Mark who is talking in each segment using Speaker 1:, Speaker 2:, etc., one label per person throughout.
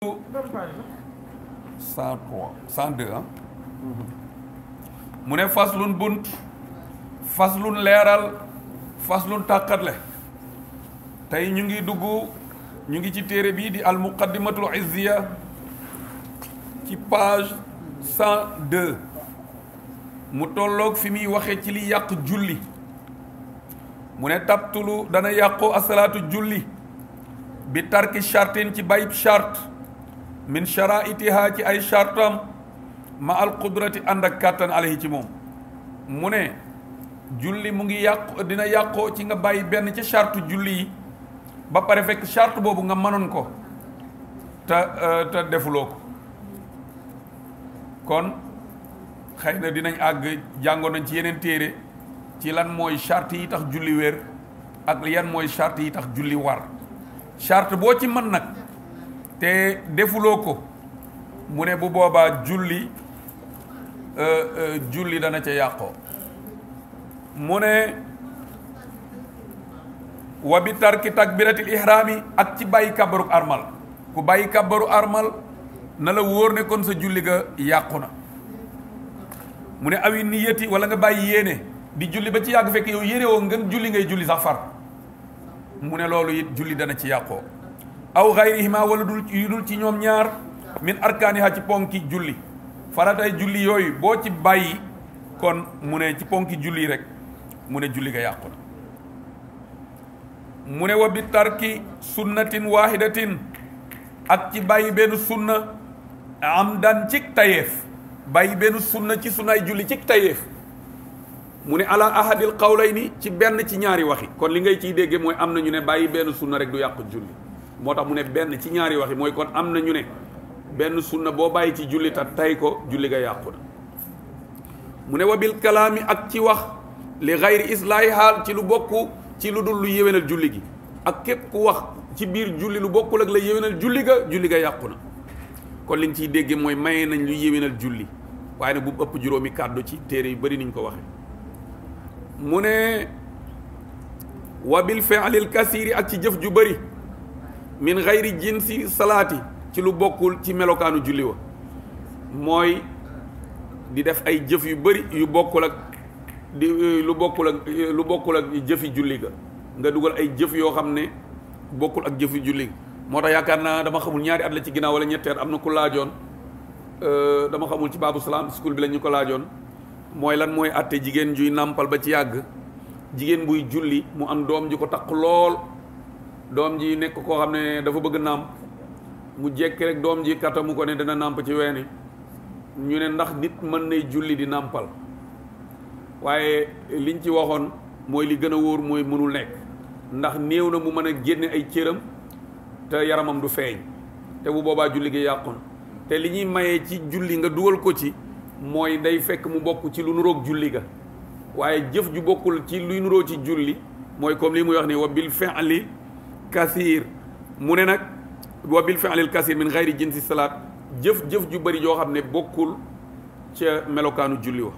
Speaker 1: cent trois cent deux ah mu ne faslun bunt faslun leeral faslun tàqatle tey ñu ngi dugg ñu ngi ci téere bii di al muqaddimatul izziya ci page cent deux mu tolloog fi muy waxe ci li yàq julli mu ne tabtulu dana yàqoo asalaatu julli bi tarki chartin ci bayib charte min sharaitiha ci ay chartam ma al qudrati ànd ak kàttan alayhi ci moom mu ne julli mu ngi yàqu dina yàqoo ci nga bàyyi benn ci charte julli yi ba pare fekk charte boobu nga mënoon ko te te defuloo ko kon xëy na dinañ àgg jàngoon nañ ci yeneen téere ci lan mooy charte yi tax julli wér ak yan mooy charte yi tax julli war charte boo ci mën nag te defuloo ko mu ne bu boobaa julli julli dana ca yàqoo mu ne wa bi tarki takbiratil ihraami ak ci bàyyi kabaru armal ku bàyyi kabaru armal na la wóor ne kon sa julli ga yàqu na mu ne awi niyati wala nga bàyyi yéene di julli ba ci yàgg fekk yow yéene woo ngeen julli ngay julli sax far mu ne loolu it julli dana ci yàqoo aw xayrihima wala dul yu dul ci ñoom ñaar min arkaaniha ci ponki julli faratay julli yooyu boo ci bàyyi kon mu ne ci ponki julli rek mu ne julli ga yàqu na mu ne wa bi tarki sunnatin wahidatin ak ci bàyyi benn sunna am dan cig tayeef bàyyi benn sunna ci sunnaay julli cig tayeef mu ne ala ahadil qawlayni ci benn ci ñaari waxi kon li ngay ciy dégge mooy am na ñu ne bàyyi benn sunna rek du yàq julli moo tax mu ne benn ci ñaari waxi mooy kon am na ñu ne benn sunna boo bàyyi ci julli ta tay ko julli ga yàqu na mu ne wabil kalaami ak ci wax li xayri islaahi haal ci lu bokk ci lu dul lu yéwénal julli gi ak képp ku wax ci biir julli lu bokkul ak la yéwénal julli ga julli ga yàqu na kon li nga ciy dégge mooy maye nañ lu yéwénal julli waaye nag bu ëpp juróomi kàddu ci téere yu bari niñ ko waxe mu ne wabil fi'lil kasiiri ak ci jëf ju bari min xayri jinsi salaati ci lu bokkul ci melokaanu julli wa mooy di def ay jëf yu bari yu bokkul ak di lu bokkul ak lu bokkul ak jëfi julli ga nga dugal ay jëf yoo xam ne bokkul ak jëfi julli moo tax yaakaar naa dama xamul ñaari at la ci ginnaaw wala ñetteer am na ku laajoon dama xamul ci baabu salaam school bi la ñu ko laajoon mooy lan mooy àtte jigéen juy nàmpal ba ci yàgg jigéen buy julli mu am doom ji ko takk lool doom ji nekk koo xam ne dafa bëgg nàmp mu jekki rek doom ji katamu ko ne dana nàmp ci weeni ñu ne ndax nit mën nay julli di nàmpal waaye liñ ci waxoon mooy li gën a wóor mooy mënul nekk ndax néew na mu mën a génne ay cëram te yaramam du feeñ te bu boobaa julli gi yàqoon te li ñuy mayee ci julli nga dugal ko ci mooy day fekk mu bokk ci lu nuroog julli ga waaye jëf ju bokkul ci luy nuroo ci julli mooy comme li muy wax ni wa bil fi'li kasiir mu ne nag wa bil fi'lil kasiir min xayri jinsi salaat jëf-jëf ju bari joo xam ne bokkul ca melokaanu julli wa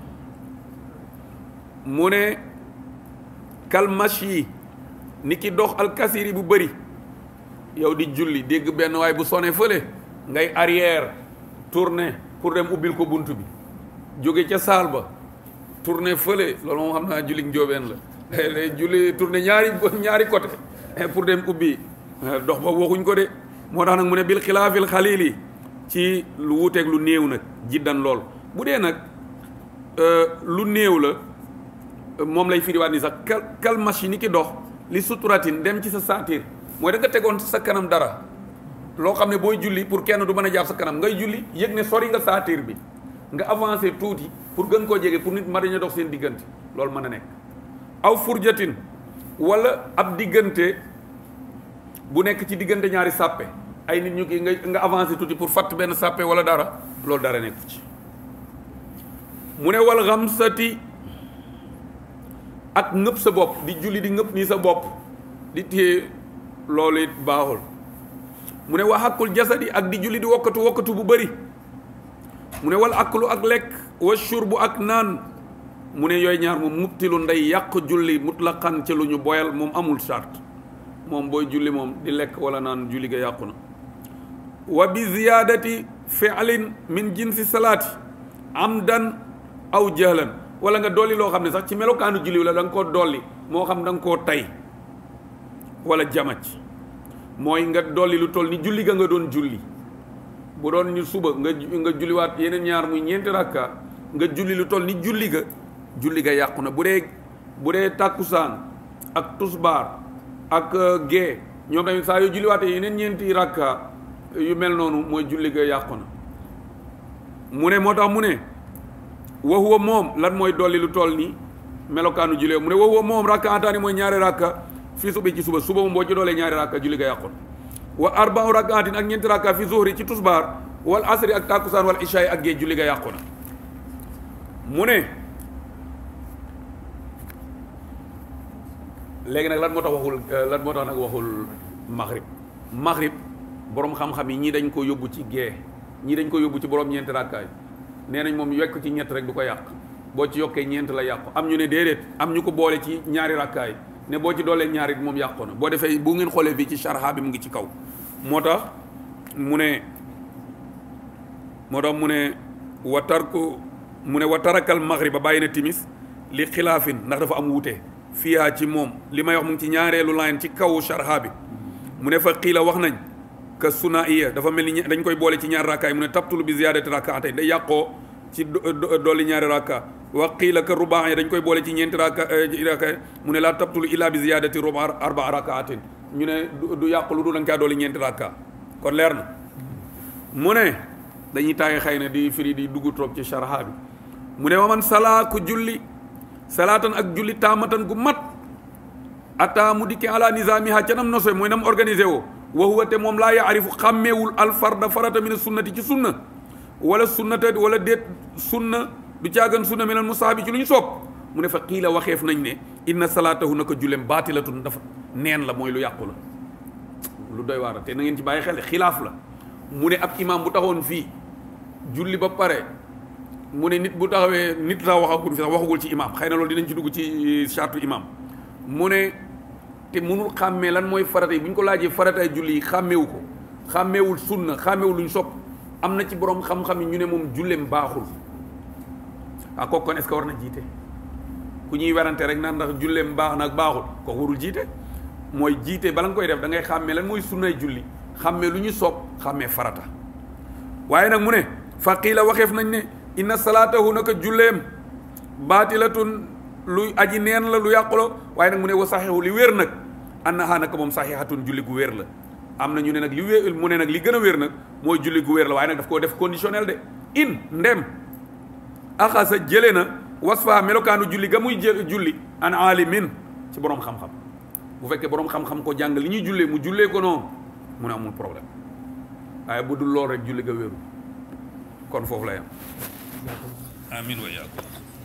Speaker 1: mu ne kalmash yi ni ki dox alkasiir yi bu bari yow di julli dégg benn waay bu sone fële ngay arrière tourner pour dem ubbil ko bunt bi jóge ca saal ba tourner fële loolu moom xam naa julli njóobeen la julli tourner ñaari ñaari côté pour dem ubbi dox ba waxuñ ko de moo tax nag mu ne bil xilaafil xalili ci lu wuuteeg lu néew nag jiddan lool bu dee nag lu néew la moom lay firiwaat ni sax kal kal machine ni ki dox li suturatin dem ci sa saatir mooy da nga tegoon sa kanam dara loo xam ne booy julli pour kenn du mën a jàpp sa kanam ngay julli yëg ne sori nga saatir bi nga avancé tuuti pour gën koo jege pour nit ma dañu dox seen diggante loolu mën a nekk aw furjatin wala ab diggante bu nekk ci diggante ñaari sàppe ay nit ñu ki nga nga avancé tuuti pour fatt benn sàppe wala dara loolu dara nekku ci mu ne wal xamsati ak ngëpp sa bopp di julli di ngëpp nii sa bopp di téye loolu it baaxul mu ne wa xàkkul jasadi ak di julli di wokkatu wokkatu bu bëri mu ne wal aklu ak lekk wa shurbu ak naan mu ne yooyu ñaar moom mubtilu nday yàq julli mutlaqan ca lu ñu boyal moom amul charte moom booy julli moom di lekk wala naan julli ga yàqu na wa bi ziyaadati fi'lin min jinsi salaati amdan aw jahlan wala nga dolli loo xam ne sax ci melokaanu julli la da nga koo dolli moo xam da nga koo tay wala jamac mooy nga dolli lu toll ni julli ga nga doon julli bu doon ni suba nga nga julliwaat yeneen ñaar muy ñeenti rakka nga julli lu toll ni julli ga julli ga yàqu na bu dee bu dee tàkkusaan ak tusbaar ak gée ñoom tamit saa yoo julliwaatee yeneen ñeenti rakka yu mel noonu mooy julli ga yàqu na mu ne moo tax mu ne wa huwa moom lan mooy dolli lu toll ni melokaanu julli mu ne wa huwa moom rakka ataani mooy ñaari rakka fii subi ci suba suba moom boo ci doolee ñaari rakka julli ga yàqu na wa arba'u rakaatin ak ñeenti rakka fi zuhri ci tusbaar wal asri ak tàkkusaan wal ishaay ak gée julli ga yàqu na mu ne léegi nag lan moo tax waxul lan moo tax nag waxul maghrib maghrib borom xam-xam yi ñii dañ ko yóbbu ci gée ñii dañ ko yóbbu ci borom ñeenti rakkaay nee nañ moom yokk ci ñett rek du ko yàq boo ci yokkee ñeent la yàqu am ñu ne déedéet am ñu ko boole ci ñaari rakkaay ne boo ci doolee ñaari moom yàqu na boo defee bu ngeen xoolee fii ci sharha bi mu ngi ci kaw moo tax mu ne moo tax mu ne wa tarku mu ne wa tarakal maghriba bàyyi na timis li xilaafin ndax dafa am wuute fiyaa ci moom li may wax mu ngi ci ñaareelu line ci kaw sharha bi mu ne fa xiila wax nañ ka suna iya dafa mel ni dañ koy boole ci ñaari rakkaay mu ne tabtulu bi ziyaadati rakkaatay day yàqoo ci dolli ñaari rakka wa qiila ka rubaa dañ koy boole ci ñeenti rakka rakkaay mu ne laa tabtulu illa bi ziyaadati ruba arbaa rakkaatin ñu ne du yàqu lu du da nga kaa dolli ñeenti rakka kon leer na mu ne dañuy taaye xëy na di firi di dugg trop ci sharha bi mu ne wa man salaa ku julli salaatan ak julli taamatan gu mat ataa mu dikki ala nizaamiha ca nam nosoy mooy nam organisé woo wa huwa te moom laa yaarifu xàmmeewul alfarda farata min sunnati ci sunna wala sunnata wala déet sunna du caagan sunna minal musaabi ci lu ñu soob mu ne fa qiila waxeef nañ ne inna salaatahu naka jullem baatilatun dafa neen la mooy lu yàqu la lu doy waar te na ngeen ci bàyyi xel xilaaf la mu ne ab imam bu taxoon fii julli ba pare mu ne nit bu taxawee nit sax waxagul fi sax waxagul ci imam xëy na loolu dinañ ci dugg ci chartu imam mu ne te mënul xàmmee lan mooy farata yi bu ñu ko laajee faratay julli yi xàmmeewu ko xàmmeewul sunna xàmmeewul luñ sopp am na ci borom xam-xam yi ñu ne moom julleem baaxul ah kooku kon est-ce que war na jiite ku ñuy werante rek naan ndax julleem baax nag baaxul kooku warul jiite mooy jiite bala nga koy def da ngay xàmmee lan mooy sunnay julli xàmmee lu ñu sopp xàmmee farata waaye nag mu ne faqiila waxeef nañ ne inna salaatahu naka julleem baatilatun lu aji neen la lu yàquloo waaye nag mu ne wa saxiixu li wér nag annaha naka moom saxiixatun julli gu wér la am na ñu ne nag li wér mu ne nag li gën a wér nag mooy julli gu wér la waaye nag daf koo def conditionnel de in ndem axasa jële na wasfa melokaanu julli ga muy jël julli an alimin ci borom xam-xam bu fekkee borom xam-xam ko jàng li ñuy jullee mu jullee ko noonu mu ne amul problème waaye bu dul lool rek julli ga wéru kon foofu la yam amin wa yaakum